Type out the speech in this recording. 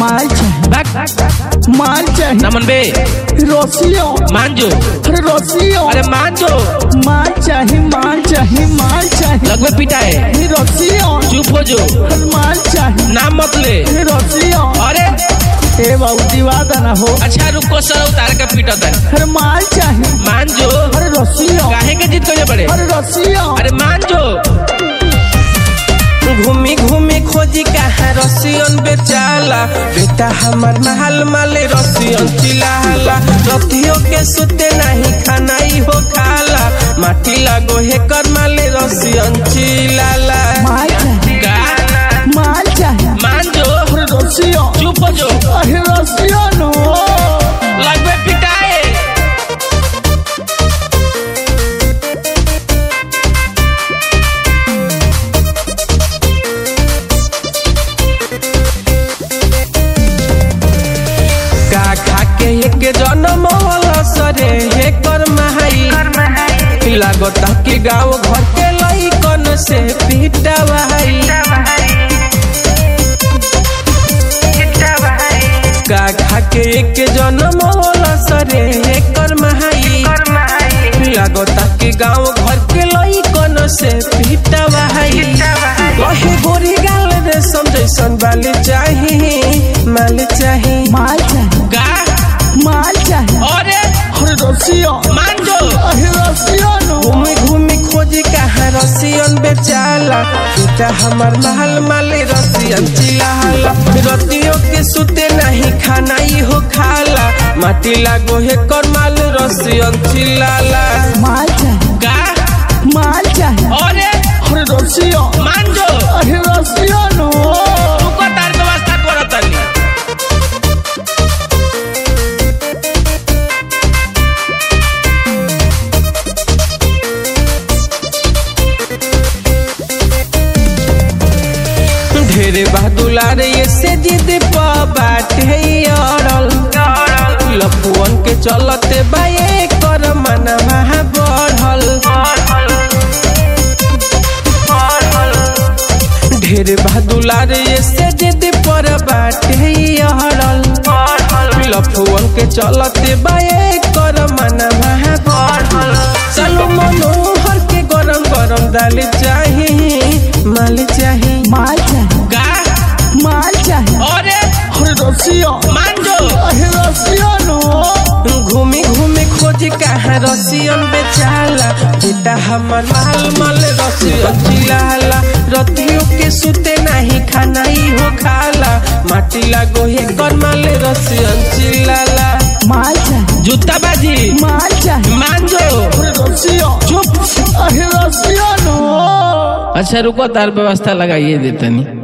माल चाहे भाग माल चाहे ना मन बे रसियो मान जो अरे रसियो अरे मान जो माल चाहे माल चाहे माल चाहे लगभग पिटा है अरे रसियो चुप हो जो अरे माल चाहे नाम मत ले अरे रसियो अरे ए बाबू दीवादा ना हो अच्छा रुको सर उतार के पीटा था अरे माल चाहे मान जो अरे रसियो काहे के जीत करे पड़े अरे रसियो अरे मान जो घूमी घूमी खोजी कहाँ रसियन बेचाला बेटा हमार महल माले रसियन चिलाला रतियों के सुते नहीं खाना ही हो खाला माटी लागो हे कर माले रसियन चिलाला माल चाहे का माल चाहे मान जो अरे रसियो चुप हो जो अरे रसियो नो लगभग पिटाए का खा के एक जन्म वाला सरे हे कर महाई लागता कि गाँव घर के लइकन से पीटा भाई का खा के एक जन्म वाला सरे हे कर महाई लागता कि गाँव घर के लइकन से पीटा भाई कहे गोरी गाल रे समझैसन बाली चाही माल चाही माल चाहे का माल चाहे अरे अरे रसियो मान जो अरे रसियो नो घूमी घूमी खोजी कहाँ रसियन बेचाला बेटा हमार महल माले रसियन चिलाला रतियों के सुते नहीं खाना ही हो खाला माटी लागो हे कर माल रसियन चिलाला माल चाहे का माल चाहे अरे अरे रसियो मान जो अरे रसियो नो रुको तार व्यवस्था करो तनी ढेरे बहादुलार ये से जिद बाटे अड़ल लफुअन के चलते बाए कर मनवा बढ़ल ढेर बहादुलार ये से जिद पर बाटे अड़ल लफुअन के चलते बाए कर मनवा बढ़ल चलो मनोहर के गरम गरम दाल चाही माल चाही माल चाहे का माल चाहे अरे अरे रसियो मान जो अरे रसियो नो घूमी घूमी खोजी कहाँ रसियन बेचाला बेटा हमार माल माल रसियन चिलाला रतियों के सुते नहीं खाना ही हो खाला माटी लागो हे कर माल रसियन चिलाला माल चाहे जूता बाजी माल चाहे मान जो अरे रसियो चुप अरे रसियो नो अच्छा रुको तार व्यवस्था लगाइए देतनी